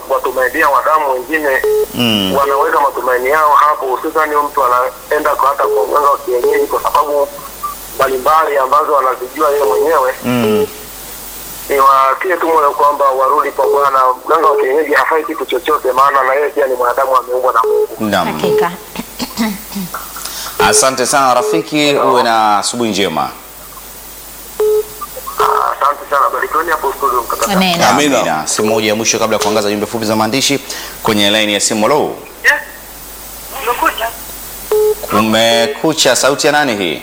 kuwatumainia wadamu wengine Mm. wanaweka matumaini yao hapo, hususani huyu mtu anaenda kwa hata kwa mganga wa kienyeji kwa sababu mbalimbali ambazo anazijua yeye mwenyewe. Mm. Ni watie tu moyo kwamba warudi kwa Bwana. Mganga wa kienyeji hafai kitu chochote, maana na yeye pia ni mwanadamu, ameumbwa na Mungu. Naam. Hakika. Asante sana rafiki, uwe na asubuhi njema. Ah, Asante sana, barikiweni hapo studio mkakati. Amen. Amina. Amina. Simu moja ya mwisho kabla ya kuangaza jumbe fupi za maandishi kwenye laini ya simu. Hello. Umekuja? Kumekucha, sauti ya nani hii?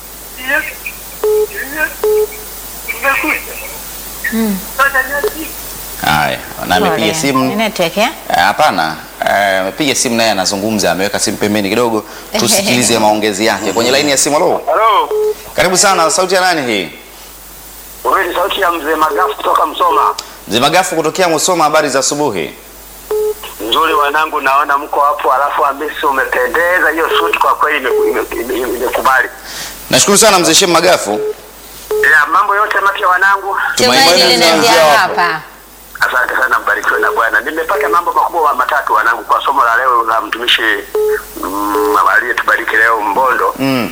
Haya, na amepiga Pole. simu. Ni network eh? Eh, Hapana, eh, amepiga simu naye anazungumza, ameweka simu pembeni kidogo, tusikilize maongezi yake kwenye laini ya simu. Hello. Halo, Karibu sana, sauti ya nani hii? wewe ni sauti ya mzee Magafu kutoka Msoma. Mzee Magafu kutokea Musoma, habari za asubuhi. Nzuri wanangu, naona mko hapo, alafu Hamisi umependeza, hiyo suti kwa kweli imeku- ime- ime- ime- imekubali. Nashukuru sana mzee Shem Magafu. Ya, mambo yote mapya wanangu, Tumaini Tumaini linaanzia linaanzia hapo. hapa. asante sana, mbarikiwe na Bwana. Nimepata mambo makubwa matatu wanangu kwa somo la leo la mtumishi mm, aliyetubariki leo Mbondo. Mm.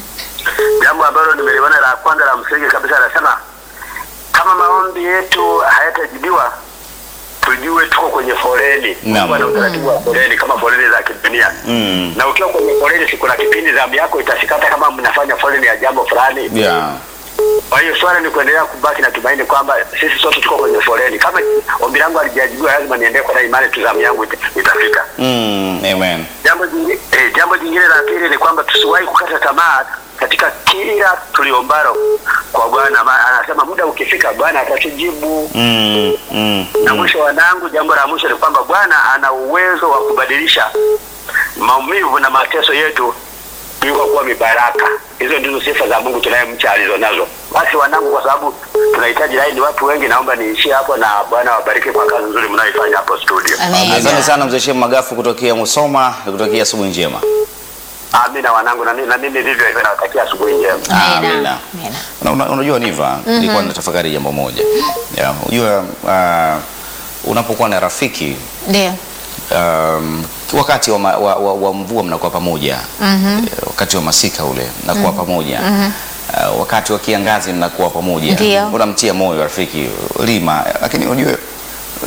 Jambo ambalo nimeliona la kwanza la msingi kabisa, anasema kama maombi yetu hayatajibiwa tujue tuko kwenye foleni. Naam. Mungu ana utaratibu wa foleni kama foleni za kidunia Mm. na ukiwa kwenye foleni, si kuna kipindi zamu yako itasikata kama mnafanya foleni ya jambo fulani. Yeah. Kwa hiyo swala ni kuendelea kubaki na tumaini kwamba sisi sote tuko kwenye foleni. Kama ombi langu halijajibiwa, lazima niendelee kwa na imani tu, zamu yangu ita- itafika. Mm. Amen. Jambo jingine, eh, jambo jingine la pili ni kwamba tusiwahi kukata tamaa katika kila tuliombalo kwa Bwana. Ma- Anasema muda ukifika, Bwana atatujibu. Mm. Mm. Na mwisho wanangu, jambo la mwisho ni kwamba Bwana ana uwezo wa kubadilisha maumivu na mateso yetu yuko kuwa mibaraka. Hizo ndizo sifa za Mungu tunayemcha alizonazo. Basi wanangu, kwa sababu tunahitaji laini watu wengi, naomba niishie hapo, na Bwana wabariki kwa kazi nzuri mnayoifanya hapo studio. Amen. Asante sana mzee Shem Magafu kutokea Musoma, nikutakia asubuhi njema. Amina wanangu, na mimi na mimi vivyo hivyo nawatakia asubuhi njema. Amina. Amina. Amina. Una- una- Unajua Niva, nilikuwa natafakari jambo moja. Yeah, unajua uh, unapokuwa na rafiki Ndio. um, wakati wa, ma, wa, wa, wa mvua mnakuwa pamoja mm wakati wa masika ule mnakuwa pamoja uh, wakati wa kiangazi mnakuwa pamoja Ndio. unamtia moyo rafiki lima lakini unajua uh,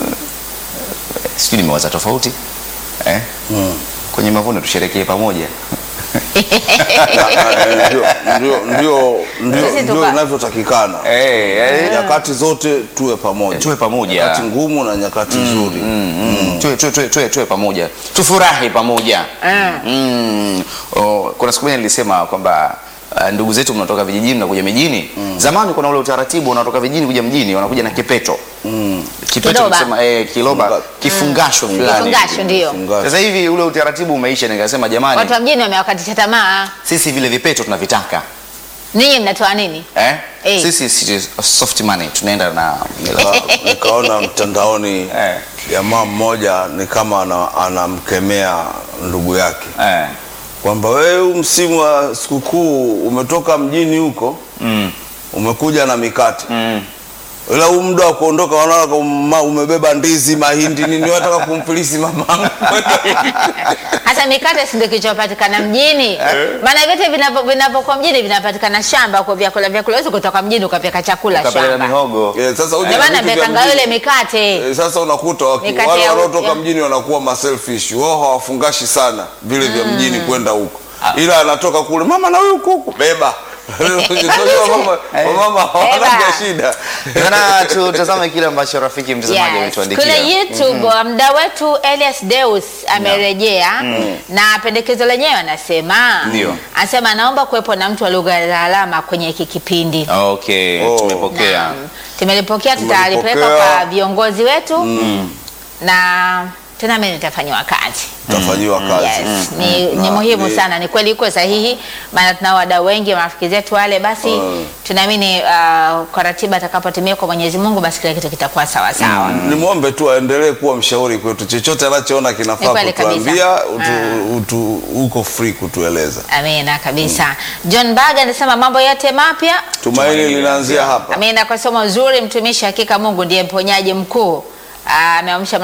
sijui nimewaza tofauti eh? kwenye mavuno tusherekee pamoja Ndio- ndio- ndio- ndio- Sisi ndio tuka- inavyotakikana eh, eh, nyakati zote tuwe pamoja Tuwe pamoja. nyakati ngumu na nyakati nzuri Mm, tuwe, tuwe, tuwe, tuwe, tuwe pamoja tufurahi pamoja mm. Oh, kuna siku moja nilisema kwamba uh, ndugu zetu mnatoka vijijini mnakuja mijini zamani kuna ule utaratibu unatoka vijijini kuja mjini wanakuja na kipeto Mm. kipeto Kiloba. tunasema, eh, kiloba Funga- kifungasho fulani Kifungasho ndio. Fungasho. sasa hivi ule utaratibu umeisha nikasema jamani Watu wa mjini wamewakatisha tamaa. sisi vile vipeto tunavitaka Ninyi mnatoa nini? eh? Eh. sisi, sisi soft money tunaenda na Nika- nikaona mtandaoni Eh. jamaa mmoja ni kama ana- anamkemea ndugu yake eh. kwamba wewe huu msimu wa sikukuu umetoka mjini huko mm. umekuja na mikate Mm. ila huu muda wa kuondoka wanaona kama umebeba ndizi mahindi nini wataka kumfilisi mamangu Hasa mikate si ndio kilichopatikana mjini? Maana vyote vinavyo- vinavyokuwa mjini vinapatikana shamba kwa vyakula vyakula. Huwezi kutoka mjini ukapeka chakula Ukapeleka shamba. mihogo Eh, sasa uje Ndio na maana vitu vya napekanga mjini. ile mikate. Eh, sasa unakuta waki- Mikate wale ya- wanaotoka ya- mjini wanakuwa maselfish wao hawafungashi sana vile vya mjini kwenda huko ila anatoka kule mama na huyu kuku beba Unajua mama mama hawana Beba. shida Bana, tutazame kile ambacho rafiki mtazamaji Yes. ametuandikia. Kule YouTube mda wetu Elias Deus amerejea na pendekezo lenyewe anasema Ndio. anasema anaomba kuwepo na mtu wa lugha za alama kwenye hiki kipindi. Okay, Oh. tumepokea. Naam. Tumelipokea, tutalipeleka Tumelipokea. kwa viongozi wetu na tena mimi nitafanyiwa kazi. tafanyiwa kazi Yes, ni, Na ni muhimu ni- sana, ni kweli iko sahihi, maana tuna wadau wengi marafiki zetu wale, basi Mm. tunaamini uh, kwa ratiba atakapotimia kwa Mwenyezi Mungu, basi kila kitu kitakuwa sawa sawa. nimwombe tu aendelee kuwa mshauri kwetu chochote anachoona Ni kinafaa kweli kutuambia utu, utu, uko free kutueleza Amina kabisa. John Baga anasema mambo yote mapya. tumaini linaanzia hapa Amina kwa somo zuri, mtumishi, hakika Mungu ndiye mponyaji mkuu. Ah, Ameamsha